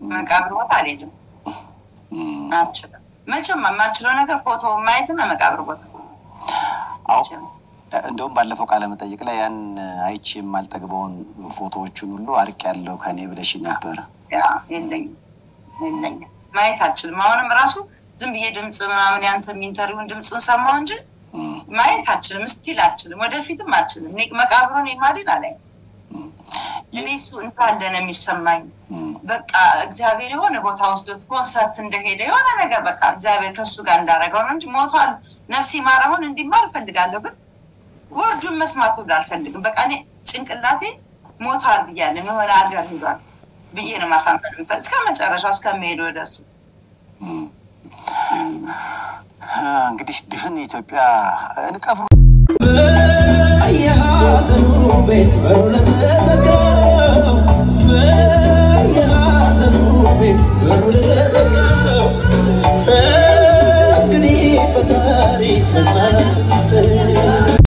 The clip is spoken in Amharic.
መቃብር ቦታ አልሄድም፣ አልችልም። መቼም የማልችለው ነገር ፎቶ ማየትና መቃብር ቦታ አዎ እንደውም ባለፈው ቃለ መጠይቅ ላይ ያን አይቼ የማልጠግበውን ፎቶዎቹን ሁሉ አርቅ ያለው ከኔ ብለሽ ነበረ። ያ የለኝም የለኝም ማየት አልችልም። አሁንም ራሱ ዝም ብዬ ድምፅ ምናምን ያንተ ኢንተርቪውን ድምፁን ሰማሁ እንጂ ማየት አልችልም። ስቲል አልችልም፣ ወደፊትም አልችልም። እኔ መቃብሩን የማድን አላይ እኔ እሱ እንዳለ ነው የሚሰማኝ። በቃ እግዚአብሔር የሆነ ቦታ ወስዶት ኮንሰርት እንደሄደ የሆነ ነገር በቃ እግዚአብሔር ከእሱ ጋር እንዳደረገው ነው እንጂ ሞቷል። ነፍሴ ማረሁን እንዲማር እፈልጋለሁ፣ ግን ወርዱን መስማት ሁሉ አልፈልግም። በቃ እኔ ጭንቅላቴ ሞቷል ብያለሁ፣ የሆነ ሀገር ሂዷል ብዬ ነው ማሳመን የምፈልግ እስከ መጨረሻው እስከሚሄዱ ወደ እሱ እንግዲህ ድፍን ኢትዮጵያ እንቀብሩ በየሐዘኑ ቤት በሩ ለተዘጋው በየሐዘኑ ቤት በሩ ለተዘጋው